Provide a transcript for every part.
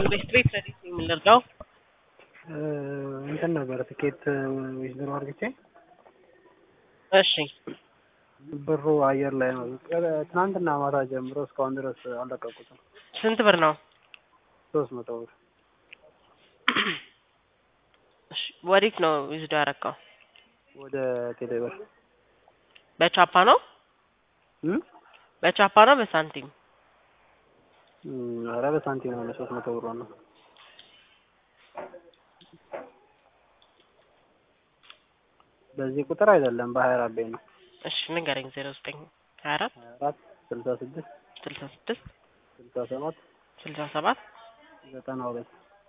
ቤት ቤት ረዲት የምንረዳው እንትን ነበረ ትኬት ዊዝድሮ አድርግቼ እሺ ብሩ አየር ላይ ነው። ትናንትና ማታ ጀምሮ እስካሁን ድረስ አልለቀቁትም። ስንት ብር ነው? ሶስት መቶ ብር እሺ ወዴት ነው ዊዝዶ ያረካው? ወደ ቴሌብር በቻፓ ነው እም? በቻፓ ነው በሳንቲም? እም፣ ኧረ በሳንቲም ነው ሶስት መቶ ብር ነው። በዚህ ቁጥር አይደለም በሀያ አራት ቤት ነው። እሺ ንገረኝ። ዜሮ ዘጠኝ ሀያ አራት ሀያ አራት ስልሳ ስድስት ስልሳ ስድስት ስልሳ ሰባት ስልሳ ሰባት ዘጠና ሁለት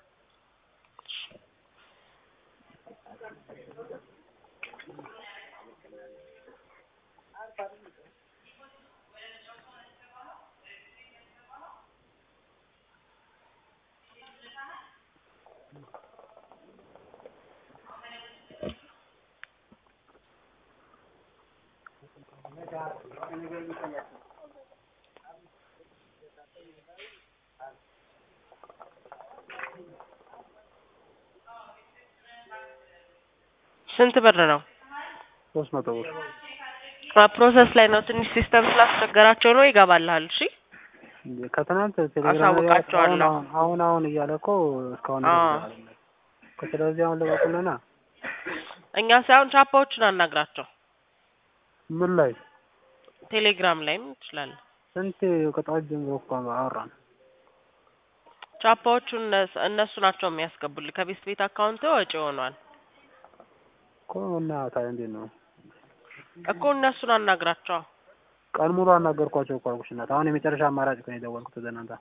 ስንት ብር ነው? ሶስት መቶ ብር ፕሮሰስ ላይ ነው። ትንሽ ሲስተም ስላስቸገራቸው ነው። ይገባልሃል። እሺ ከትናንት ቴሌግራም ላይ አሳውቃቸዋለሁ። አሁን አሁን አሁን እያለ እኮ እስካሁን አዎ። ድረስ አልመለሰም እኮ። ስለዚህ አሁን ልቀቁልና እኛ ሳይሆን ቻፓዎችን አናግራቸው። ምን ላይ ቴሌግራም ላይም ትችላለህ። ስንት ከጠዋት ጀምሮ እኮ አወራን። ቻፓዎቹን እነሱ- እነሱ ናቸው የሚያስገቡልህ። ከቤት ቤት አካውንት ወጪ ሆኗል እኮ እና ታዲያ እንዴት ነው? እኮ እነሱን አናግራቸው። ቀን ሙሉ አናገርኳቸው እኮ አልኩሽ እናት። አሁን የመጨረሻ አማራጭ እኮ ነው የደወልኩት ወደ እናንተ።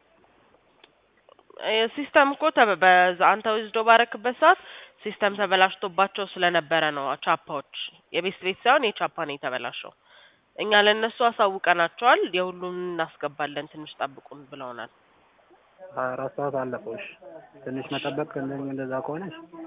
ሲስተም እኮ ተበ- በዛ አንተ ዊዝዶ ባረክበት ሰዓት ሲስተም ተበላሽቶባቸው ስለነበረ ነው። ቻፓዎች የቤት ቤት ሳይሆን የቻፓ ነው የተበላሸው። እኛ ለእነሱ አሳውቀናቸዋል። የሁሉም እናስገባለን ትንሽ ጠብቁን ብለውናል። ሀያ አራት ሰዓት አለፈው። እሺ ትንሽ መጠበቅ እንደዛ ከሆነ እሺ።